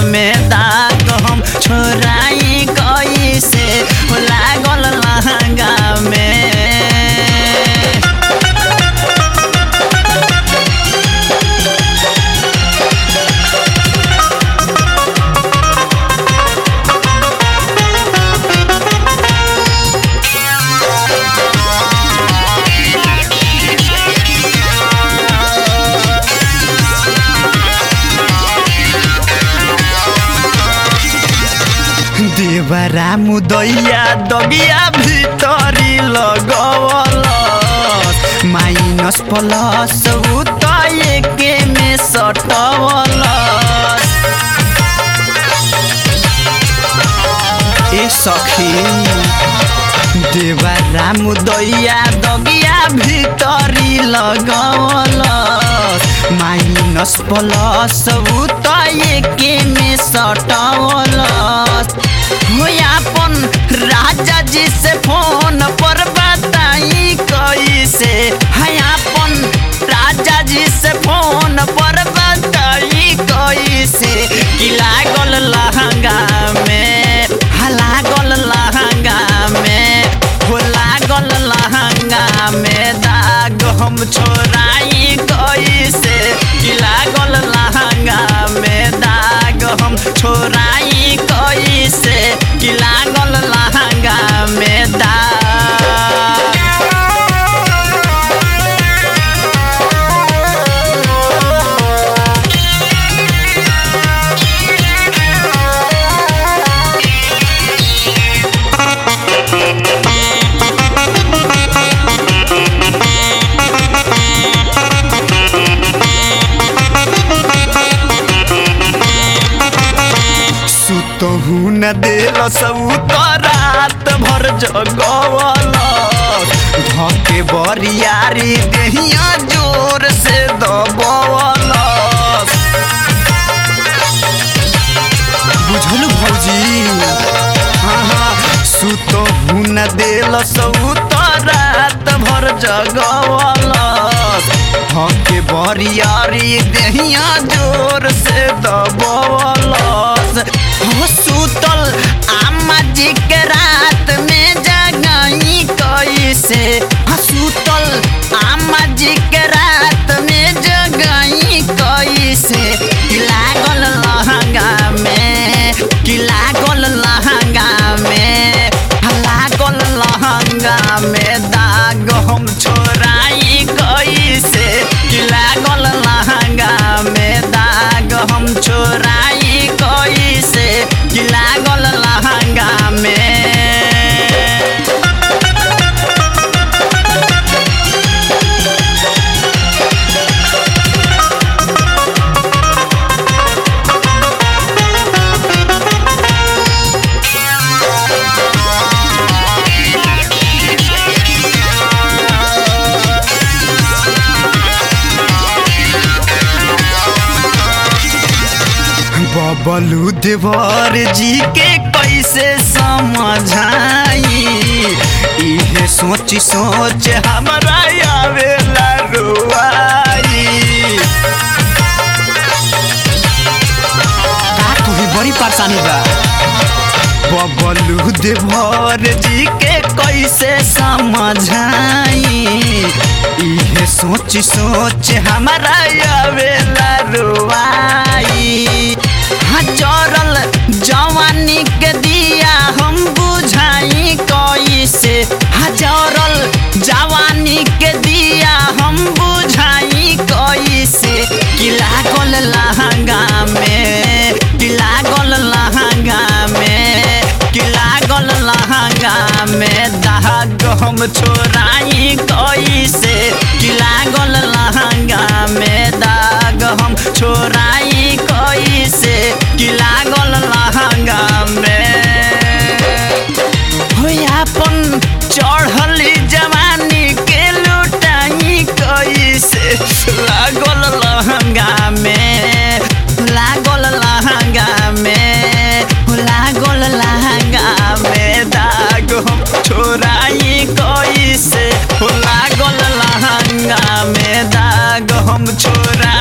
में दाग हम छोराई कैसे हो लागल लहंगा में देवरा मुदैया दगिया भितरी लगवल माइनस प्लस उत एके में सटवल ए सखी देवरा मुदैया दगिया भितरी लगवल माइनस प्लस उत एके में सटवल हो अपन राजा जी से फोन पर बताई कैसे है अपन राजा जी से फोन पर बताई कैसे कि लागल लहंगा में हा लागल लहंगा में हो लागल लहंगा में दाग हम छोराई कैसे कि लागल लहंगा में दाग हम छोराई कैसे कि लागल लहंगा में दाग सुतहु न देल सब रात भर जगवल धके बरियारी देहिया जोर से दबवल बुझलु भौजी हाँ हाँ सुतहु न देल सब रात भर जगवल धके बरियारी देहिया जोर से दबवल हो सुतल आमा जी के रात में जगई कैसे हाँ सुतल आमा जी के रात में जगई कैसे कि लागल लहंगा में कि लागल लहंगा में हाँ लागल लहंगा में दाग हम छोराई कैसे कि लागल लहंगा में दाग हम छोराई कैसे कि लागल लहंगा में बबलू देवर जी के कैसे समझाई इहे सोच सोच हमरा आवेला रुआई का कोई बड़ी परेशानी बा बबलू देवर जी के कैसे समझाई इहे सोच सोच हमारा आवेला रुआई हाँ जरल जवानी के दिया हम बुझाई कैसे हाँ जरल जवानी के दिया हम बुझाई कैसे कि लागल लहंगा में कि लागल लहंगा में कि लागल लहंगा में दाग हम छोराई कैसे कि लागल लहंगा में दाग हम छोराई कैसे कि लागल लहंगा में हो अपन चढ़ली जवानी के लुटाई कैसे लागल लहंगा में लागल लहंगा में लागल लहंगा में दाग हम छोराई कैसे लागल लहंगा में दाग हम छोरा